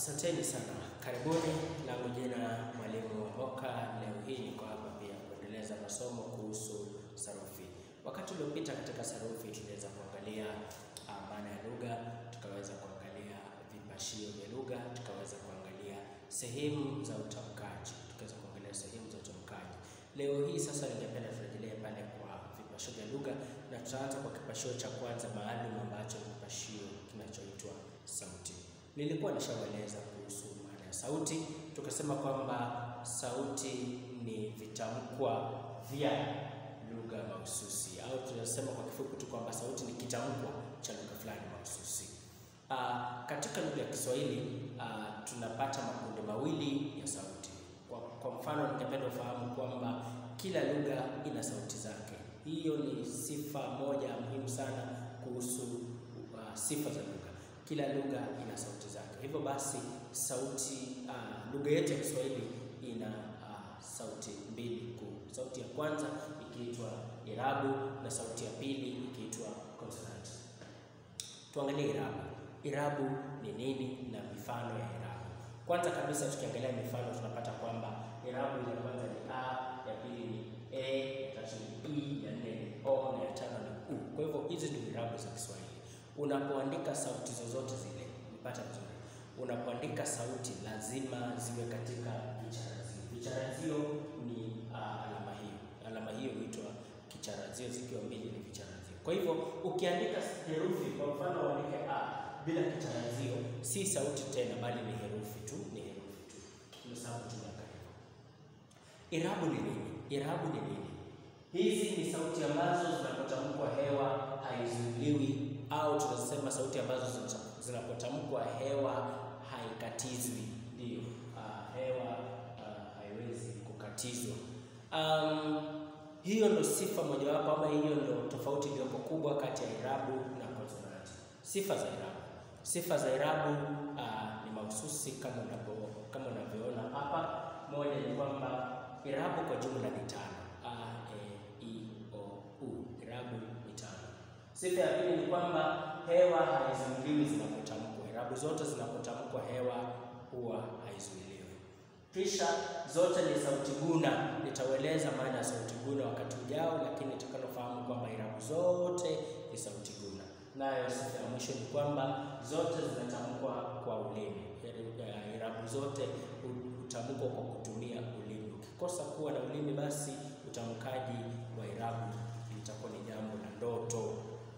Asanteni sana, karibuni. Langu jina Mwalimu Wamboka. Leo hii niko hapa pia kuendeleza masomo kuhusu sarufi. Wakati uliopita katika sarufi tuliweza kuangalia uh, maana ya lugha, tukaweza kuangalia vipashio vya lugha, tukaweza kuangalia sehemu za utamkaji, tukaweza kuangalia sehemu za utamkaji. Leo hii sasa ningependa turejelee pale kwa vipashio vya lugha, na tutaanza kwa kipashio cha kwanza maalum ambacho ni kipashio kinachoitwa sauti. Nilikuwa nishawaeleza kuhusu maana ya sauti, tukasema kwamba sauti ni vitamkwa vya lugha mahususi, au tunasema kwa kifupi tu kwamba sauti ni kitamkwa cha lugha fulani mahususi. Uh, katika lugha ya Kiswahili uh, tunapata makundi mawili ya sauti. Kwa, kwa mfano ningependa ufahamu kwamba kila lugha ina sauti zake. Hiyo ni sifa moja muhimu sana kuhusu uh, sifa za lugha. Kila lugha ina sauti zake. Hivyo basi sauti uh, lugha yetu ya Kiswahili ina uh, sauti mbili kuu. Sauti ya kwanza ikiitwa irabu na sauti ya pili ikiitwa consonant. Tuangalie irabu. Irabu ni nini na mifano ya irabu. Kwanza kabisa tukiangalia mifano tunapata kwamba irabu ya kwanza ni a, ya pili ni e, ya tatu ni i, ya nne ni o na ya tano ni u. Kwa hivyo hizi ndio irabu za Kiswahili. Unapoandika sauti zozote zile, nipata vizuri. Unapoandika sauti lazima ziwe katika vicharazio. Vicharazio ni uh, alama hiyo. Alama hiyo huitwa kicharazio, zikiwa mbili ni vicharazio. Kwa hivyo ukiandika herufi, kwa mfano uandike a bila kicharazio, si sauti tena, bali ni herufi tu, ni herufi tu. Ndio sababu tunaweka hivyo. Irabu ni nini? Irabu ni nini? Hizi ni sauti ambazo zinapotamkwa hewa haizuiliwi, au tunasema sauti ambazo zinapotamkwa hewa haikatizwi. Ndiyo, uh, hewa uh, haiwezi kukatizwa. Um, hiyo ndo sifa mojawapo ama hiyo ndo tofauti iliyopo kubwa kati ya irabu na konsonanti. Sifa za irabu, sifa za irabu uh, ni mahususi kama unapo kama unavyoona hapa. Moja ni kwamba irabu kwa jumla ni tano: a, e, i, o, u. Irabu ni tano. Sifa ya pili ni kwamba hewa haizuiliwi zinapotamkwa. Irabu zote zinapotamkwa hewa huwa haizuiliwi. Kisha zote ni sauti guna. Nitaueleza maana ya sauti guna wakati ujao, lakini tutakalofahamu kwamba irabu zote ni sauti guna. Nayo sifa ya mwisho ni kwamba zote zinatamkwa kwa ulimi. Irabu zote hutamkwa kwa kutumia ulimi. Ukikosa kuwa na ulimi, basi utamkaji wa irabu litakuwa ni jambo la ndoto.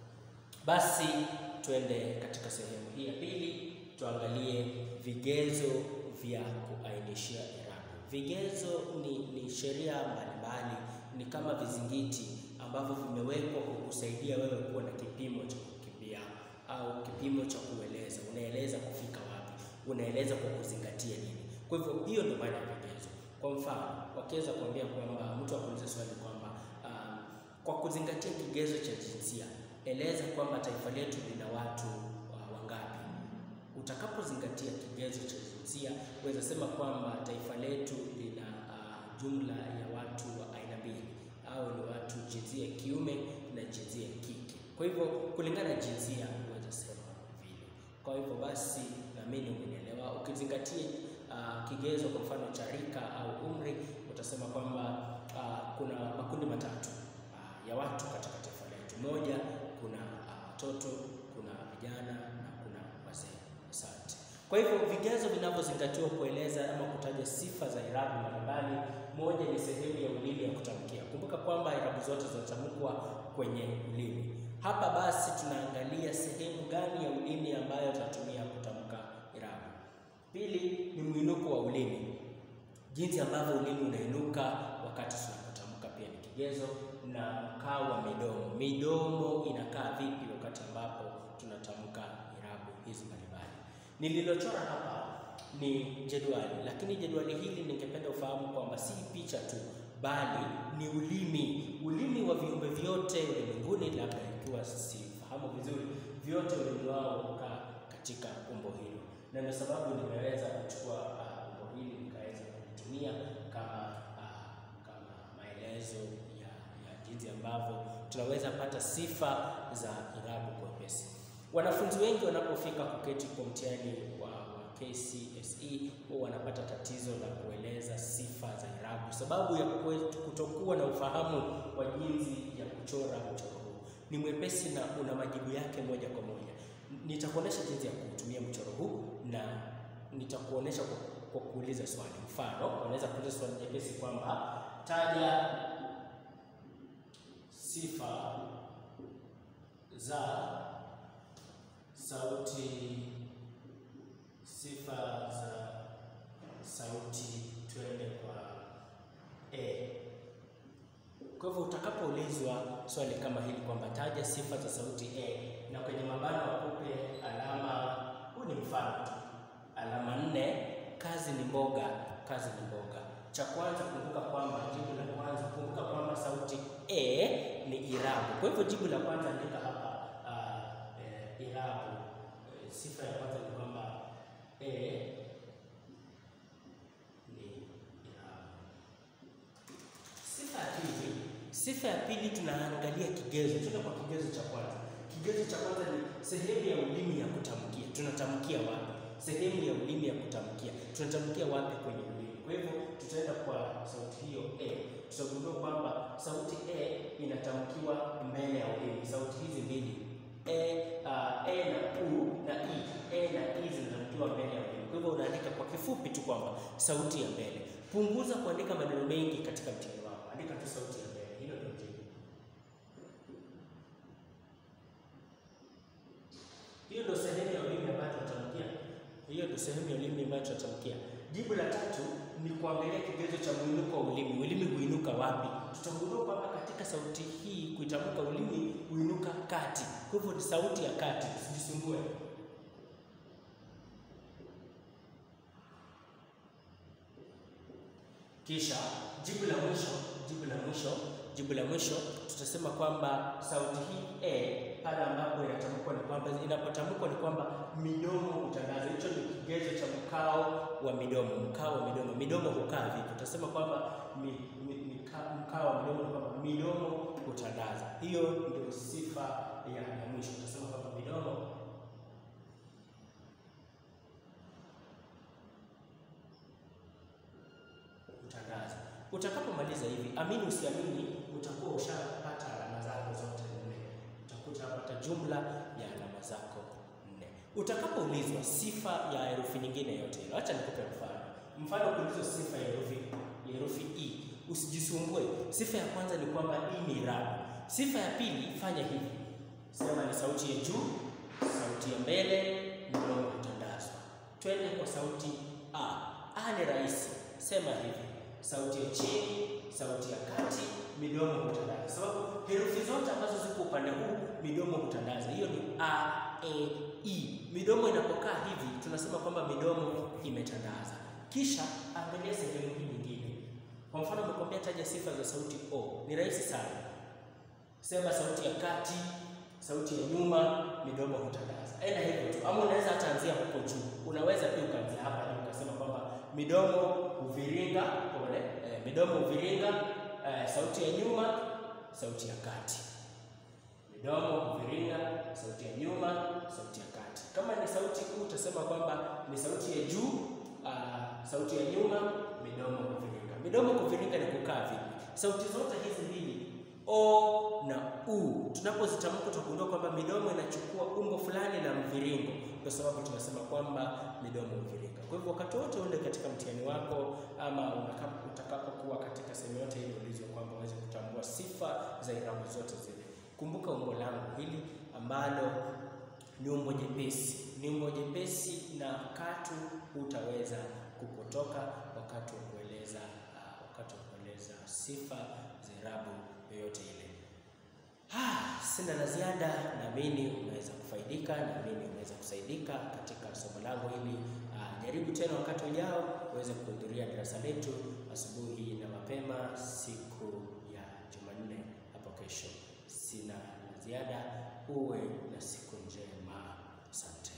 Basi twende katika sehemu hii ya pili, tuangalie vigezo vya kuainishia irabu. Vigezo ni, ni sheria mbalimbali, ni kama vizingiti ambavyo vimewekwa kukusaidia wewe kuwa na kipimo cha kukimbia au kipimo cha kueleza. Unaeleza kufika wapi, unaeleza kwa kuzingatia nini. Kwa hivyo hiyo ndio maana ya vigezo. Kwa mfano, wakiweza kuambia kwamba mtu akuuliza swali kwamba uh, kwa kuzingatia kigezo cha jinsia eleza kwamba taifa letu lina watu uh, wangapi. Utakapozingatia kigezo cha jinsia uweza sema kwamba taifa letu lina uh, jumla ya watu wa aina mbili, au ni watu jinsia ya kiume na jinsia ya kike. Kwa hivyo kulingana na jinsia uweza sema vile. Kwa hivyo basi, naamini umenielewa. Ukizingatia uh, kigezo kwa mfano cha rika au umri, utasema kwamba uh, kuna makundi matatu uh, ya watu katika taifa letu. Moja, kuna watoto uh, kuna vijana na kuna wazee. Asante. Kwa hivyo vigezo vinavyozingatiwa kueleza ama kutaja sifa za irabu mbalimbali, moja ni sehemu ya ulimi ya kutamkia. Kumbuka kwamba irabu zote zinatamkwa kwenye ulimi. Hapa basi tunaangalia sehemu gani ya ulimi ambayo tutatumia kutamka irabu. Pili ni mwinuko wa ulimi, jinsi ambavyo ulimi unainuka wakati tunapotamka pia ni kigezo, na mkao wa midomo. Midomo inakaa vipi wakati ambapo tunatamka irabu hizi mbalimbali. Nililochora hapa ni jedwali, lakini jedwali hili ningependa ufahamu kwamba si picha tu, bali ni ulimi. Ulimi wa viumbe vyote ulimwenguni, labda ikiwa sifahamu vizuri, vyote ulimi wao ukaa katika umbo hilo, na ndio sababu nimeweza kuchukua uh, umbo hili nikaweza kulitumia kama uh, kama maelezo ya, ya jinsi ambavyo tunaweza pata sifa za irabu kwa wepesi. Wanafunzi wengi wanapofika kuketi kwa mtihani wa, wa KCSE huwa wanapata tatizo la kueleza sifa za irabu, sababu ya kutokuwa na ufahamu wa jinsi ya kuchora mchoro huu. Ni mwepesi na una majibu yake moja kwa moja. Nitakuonesha jinsi ya kutumia mchoro huu na nitakuonesha kwa, kwa kuuliza swali. Mfano, unaweza kuuliza swali jepesi kwamba taja sifa za sauti sifa za sauti, twende kwa e. Kwa hivyo utakapoulizwa swali kama hili kwamba taja sifa za sauti e, na kwenye mabano wakupe alama, huu ni mfano tu, alama nne. Kazi ni mboga, kazi ni mboga. Cha kwanza kumbuka kwamba jibu la kwanza, kumbuka kwamba sauti e ni irabu. Kwa hivyo jibu la kwanza andika hapa uh, e, irabu. E, sifa ya kwanza ni kwamba e ni irabu. Sifa ya pili, sifa ya pili tunaangalia kigezo. Tuna kwa kigezo cha kwanza. Kigezo cha kwanza ni sehemu ya ulimi ya kutamkia. Tunatamkia wapi? Sehemu ya ulimi ya kutamkia, tunatamkia wapi kwenye ulimi? Kwa hivyo tutaenda kwa sauti hiyo e, tutagundua kwamba sauti e inatamkiwa mbele ya ulimi. Sauti hizi mbili e, uh, e na u na i, e na i zinatamkiwa mbele ya ulimi. Kwa hivyo unaandika kwa kifupi tu kwamba sauti ya mbele. Punguza kuandika maneno mengi katika mtihani wako, andika tu sauti ya mbele. Hilo ndio jibu. Hiyo ndio sehemu ya ulimi ambayo tunatamkia. Hiyo ndio sehemu ya ulimi ambayo tunatamkia. Jibu la tatu ni kuangalia kigezo cha mwinuko wa ulimi. Ulimi huinuka wapi? Tutagundua kwamba katika sauti hii kuitamka ulimi huinuka kati. Kwa hivyo ni sauti ya kati, usijisumbue. Kisha jibu la mwisho, jibu la mwisho, jibu la mwisho tutasema kwamba sauti hii e pale ambapo inatamkwa ni kwamba inapotamkwa ni kwamba midomo hutandaza. Hicho ni kigezo cha mkao wa midomo. Mkao wa midomo, midomo hukaa vipi? Tutasema kwamba mi, mi, mika, mkao wa midomo ni kwamba midomo hutandaza. Hiyo ndio sifa ya, ya mwisho. Tutasema kwamba midomo hutandaza. Utakapomaliza hivi, amini usiamini, utakuwa ushapata alama zako zote nne. Utakuta hapata jumla ya alama zako nne. Utakapoulizwa sifa ya herufi nyingine yote ile, acha nikupe mfano. Mfano, kuulizwa sifa ya herufi ya herufi i, usijisumbue. Sifa ya kwanza ni kwamba i ni irabu. Sifa ya pili, fanya hivi, sema ni sauti ya juu, sauti ya mbele, mdomo hutandazwa. Twende kwa sauti a. A ni rahisi, sema hivi sauti ya chini, sauti ya kati, midomo hutandaza. Sababu herufi zote ambazo ziko upande huu midomo hutandaza. Hiyo ni a, e, i. Midomo inapokaa hivi tunasema kwamba midomo imetandaza. Kisha angalia sehemu hii nyingine. Kwa mfano, nimekwambia taja sifa za sauti o. Ni rahisi sana, sema sauti ya kati, sauti ya nyuma, midomo hutandaza. Enda hivyo tu, ama unaweza hata anzia huko juu. Unaweza pia ukaanzia hapa juu ukasema kwamba midomo huviringa pole, eh, midomo huviringa, eh, sauti ya nyuma, sauti ya kati. Midomo huviringa, sauti ya nyuma, sauti ya kati. Kama ni sauti kuu utasema kwamba ni sauti ya juu, uh, sauti ya nyuma, midomo huviringa. Midomo kuviringa ni kukaa vipi? Sauti zote hizi mbili o na u tunapozitamka tutagundua kwamba midomo inachukua umbo fulani la mviringo, kwa sababu tunasema kwamba midomo huviringa. Kwa hivyo wakati wote ule katika mtihani wako ama utakapokuwa katika sehemu yote ile ulizwa kwamba uweze kutambua sifa za irabu zote zile, kumbuka umbo langu hili ambalo ni umbo jepesi, ni umbo jepesi na katu hutaweza kupotoka wakati wa kueleza uh, wakati wa kueleza sifa za irabu yoyote ile. Ah, sina la ziada. Naamini umeweza kufaidika, naamini umeweza kusaidika katika somo langu hili. Ah, jaribu tena wakati ujao uweze kuhudhuria darasa letu asubuhi na mapema siku ya Jumanne hapo kesho. Sina la ziada, uwe na siku njema. Asante.